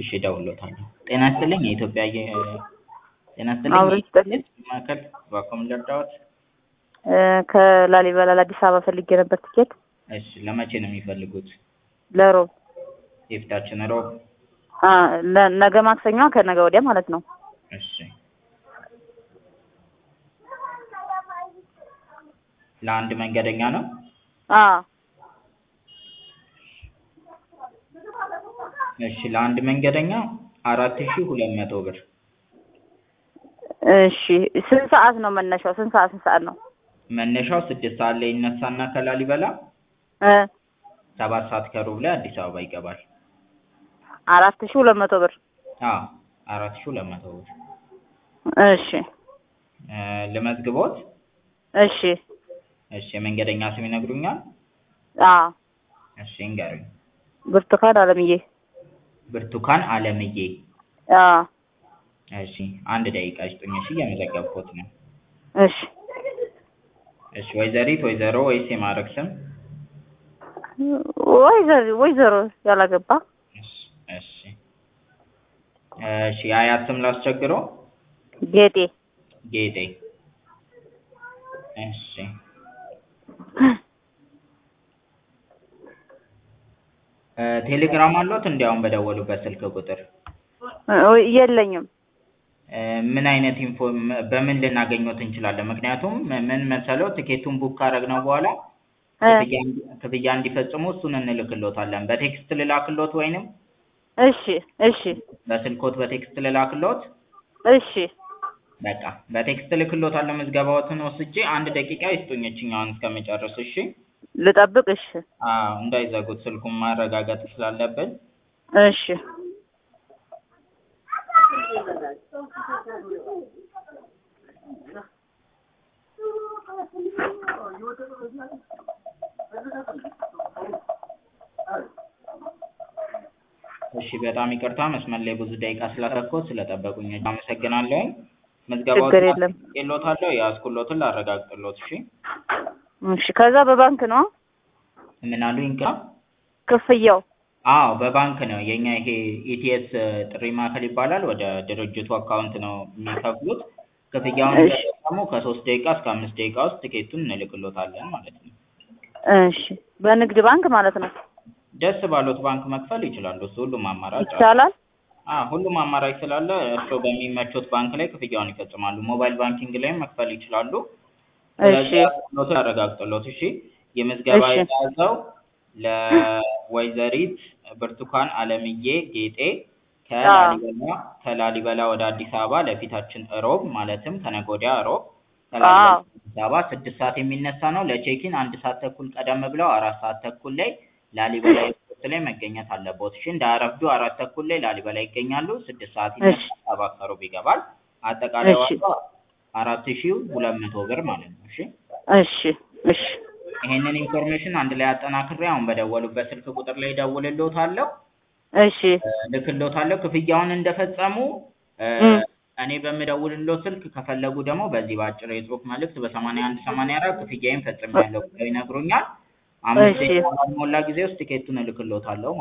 እሺ እደውልልዎታለሁ። ጤና ይስጥልኝ የኢትዮጵያ አየ ጤና ይስጥልኝ አብሮ ይስጥልኝ። የኢትዮጵያ ማዕከል እባክዎ ምን ልርዳዎት? እ ከላሊበላ ለአዲስ አበባ ፈልጌ ነበር ትኬት እሺ ለመቼ ነው የሚፈልጉት? ለሮብ የፊታችን ሮብ? አ ለ- ነገ ማክሰኞ ከነገ ወዲያ ማለት ነው። እሺ ለአንድ መንገደኛ ነው? አ እሺ ለአንድ መንገደኛ አራት ሺህ ሁለት መቶ ብር። እሺ ስንት ሰዓት ነው መነሻው? ስንት ሰዓት ስንት ሰዓት ነው? መነሻው ስድስት ሰዓት ላይ ይነሳና ከላሊበላ እ ሰባት ሰዓት ከሩብ ላይ አዲስ አበባ ይገባል። አራት ሺህ ሁለት መቶ ብር። አዎ አራት ሺህ ሁለት መቶ ብር። እሺ እ ልመዝግቦት? እሺ እሺ የመንገደኛ ስም ይነግሩኛል? አ እሺ ይንገሩኝ። ብርቱካን አለምዬ። ብርቱካን አለምዬ። አ እሺ አንድ ደቂቃ ይስጡኝ እሺ እየመዘገብኩት ነው። እሺ እሺ ወይዘሪት ወይዘሮ ወይስ የማዕረግ ስም? ወይዘሮ ወይዘሮ ያላገባ እሺ እሺ እሺ የአያት ስም ላስቸግሮ? ጌጤ ጌጤ። እሺ እ ቴሌግራም አለዎት እንዴ አሁን በደወሉበት ስልክ ቁጥር? እ የለኝም። እ ምን አይነት ኢንፎ በምን ልናገኘዎት እንችላለን? ምክንያቱም ምን መሰለው ትኬቱን ቡክ ካረግነው በኋላ እ ክፍያ ክፍያ እንዲፈጽሙ እሱን እንልክልዎታለን። በቴክስት ልላክልዎት ወይንም እሺ እሺ በስልክዎት በቴክስት ልላክልዎት? እሺ በቃ በቴክስት እልክልዎታለሁ ምዝገባዎትን ወስጄ አንድ ደቂቃ ይስጡኝ ይቺኛዋን እስከምጨርስ እሺ? ልጠብቅ? እሺ አዎ እንዳይዘጉት ስልኩን ማረጋገጥ ስላለብን። እሺ እሺ በጣም ይቅርታ መስመር ላይ ብዙ ደቂቃ ስላስረከብኩት ስለጠበቁኝ አመሰግናለሁኝ። ምዝገባዎትን ችግር የለም። አስቀምጬልዎታለሁ የያዝኩልዎትን ላረጋግጥልዎት እሺ? እሺ ከዛ በባንክ ነው ምን አሉኝ ይቅርታ? ክፍያው? አዎ በባንክ ነው የኛ ይሄ ኢቲኤስ ጥሪ ማዕከል ይባላል ወደ ድርጅቱ አካውንት ነው የሚከፍሉት። ክፍያውን እሺ እንደፈጸሙ ከሶስት ደቂቃ እስከ አምስት ደቂቃ ውስጥ ትኬቱን እንልክልዎታለን ማለት ነው። እሺ በንግድ ባንክ ማለት ነው? ደስ ባሎት ባንክ መክፈል ይችላሉ እሱ ሁሉም አማራጭ አለ። ይቻላል? አዎ ሁሉም አማራጭ ስላለ እርስዎ በሚመቾት ባንክ ላይ ክፍያውን ይፈጽማሉ። ሞባይል ባንኪንግ ላይም መክፈል ይችላሉ። እሺ ስለዚህ ያስኩልዎትን ላረጋግጥልዎት እሺ? የምዝገባ እሺ የተያዘው ለወይዘሪት ብርቱካን አለምዬ ጌጤ አዎ ከላሊበላ ከላሊበላ ወደ አዲስ አበባ ለፊታችን እሮብ ማለትም ከነገ ወዲያ እሮብ ከላሊበላ አዎ ወደ አዲስ አበባ ስድስት ሰዓት የሚነሳ ነው። ለቼኪን አንድ ሰዓት ተኩል ቀደም ብለው አራት ሰዓት ተኩል ላይ ላሊበላ ኤርፖርት ላይ መገኘት አለብዎት እሺ? እንዳያረፍዱ አራት ተኩል ላይ ላሊበላ ይገኛሉ። ስድስት ሰዓት እሺ ይነሳል ሰባት ከሩብ ይገባል። አጠቃላይ እሺ ዋጋው አራት ሺህ ሁለት መቶ ብር ማለት ነው እሺ? እሺ እሺ ይሄንን ኢንፎርሜሽን አንድ ላይ አጠናክሬ አሁን በደወሉበት ስልክ ቁጥር ላይ እደውልልዎታለሁ። እሺ እ እልክልዎታለሁ ክፍያውን እንደፈጸሙ እ እም እኔ በምደውልልዎት ስልክ ከፈለጉ ደግሞ በዚህ በአጭር የጽሁፍ መልእክት በሰማንያ አንድ ሰማንያ አራት ክፍያዬን ፈጽሜያለሁ ብለው ይነግሩኛል። አምስት እሺ ደቂቃ ባልሞላ ጊዜ ውስጥ ቲኬቱን እልክልዎታለሁ